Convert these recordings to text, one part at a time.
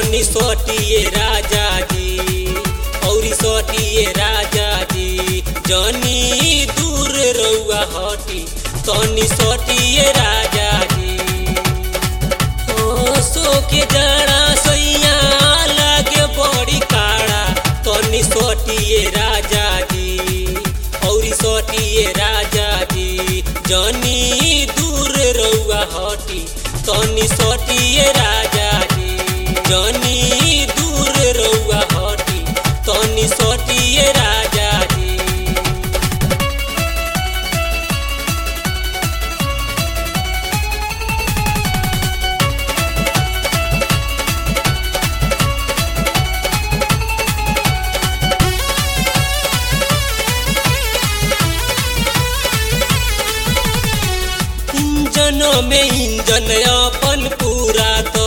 तनी सोटिए राजा जी औरी सोटिए राजा जी जनी दूर रउआ हटी तनी सोटिए राजा जी ओ सो के जड़ा सैया लागे बड़ी काड़ा तनी सोटिए राजा जी औरी सोटिए राजा जी जनी दूर रउआ हटी तनी सोटिए राजा जी जनी दूर रउआ हटी तनी सोटिए राजा जी इंजन में इंजन अपन पूरा तो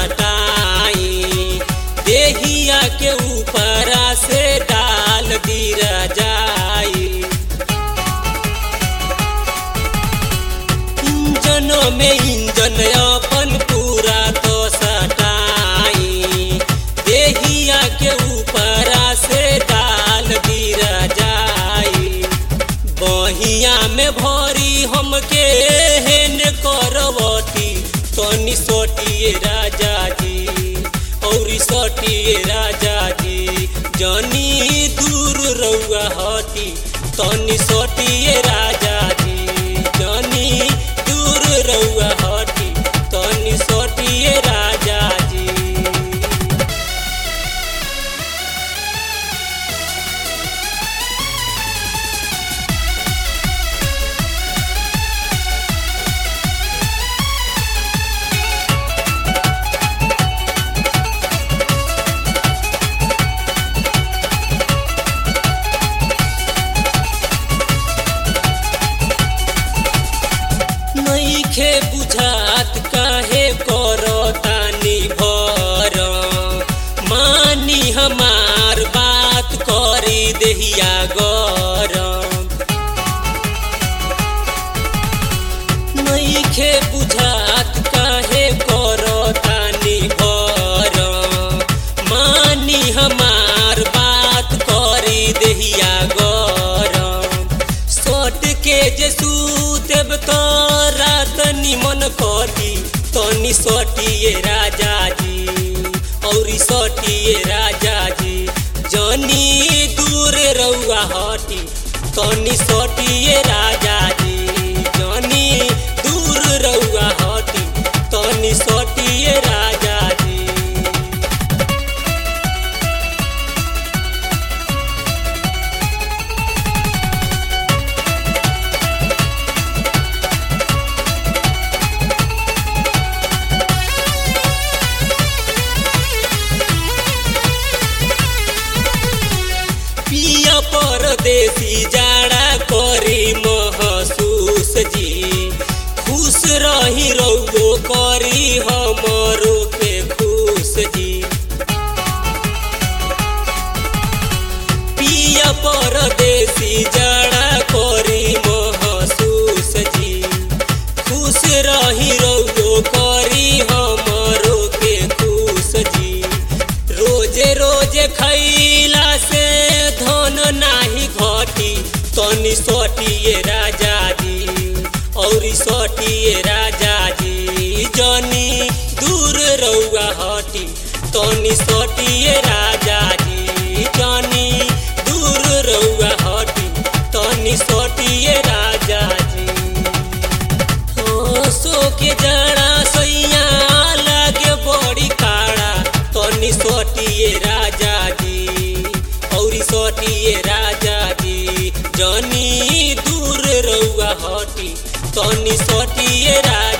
सटाई देहिया के ऊपर से डाल दिया जाई इंजन में इंजन अपन पूरा तो सटाई देहिया के ऊपर से डाल दिया जाई बहिया में भरी हमके हेन करवती तनी सोटिए राजा जी औरी सोटिए राजा जी जनी दूर रउआ हटी तनी सोटिए राजा जी जनी दूर रउआ हटी तनी सोटिए राजा जी नईखे बुझात काहे करतानी भर मानी हमार बात करी देहिया गरम नईखे बुझात काहे करतानी भर मानी हमार बात करी देहिया गरम सोट के जे सूतेब तो रात निमन कटी तनी सोटिए राजा जी औरी सोटिए राजा जी जनी दूर रउआ हटी तनी सोटिए राजा जी जनी दूर रउआ हटी तनी सोटिए राजा जी पिया परदेसी जाड़ा करी महसूस जी खुश रही रउगो करी हमरो के खुश जी पिया परदेसी जाड़ा करी महसूस जी खुश रही रउगो करी हमरो के खुश जी रोजे रोजे खैला से धन नाही घटी तनी सोटिए राजा जी औरी सोटिए राजा जी जनी दूर रउआ हटी तनी सोटिए राजा जी जनी दूर रउआ हटी तनी सोटिए राजा जी हो सो के जड़ा सैया लागे बड़ी काड़ा तनी सोटिए राजा जी औरी सोटिए राजा जी जनी दूर रउआ हटी तनी सोटिए राजा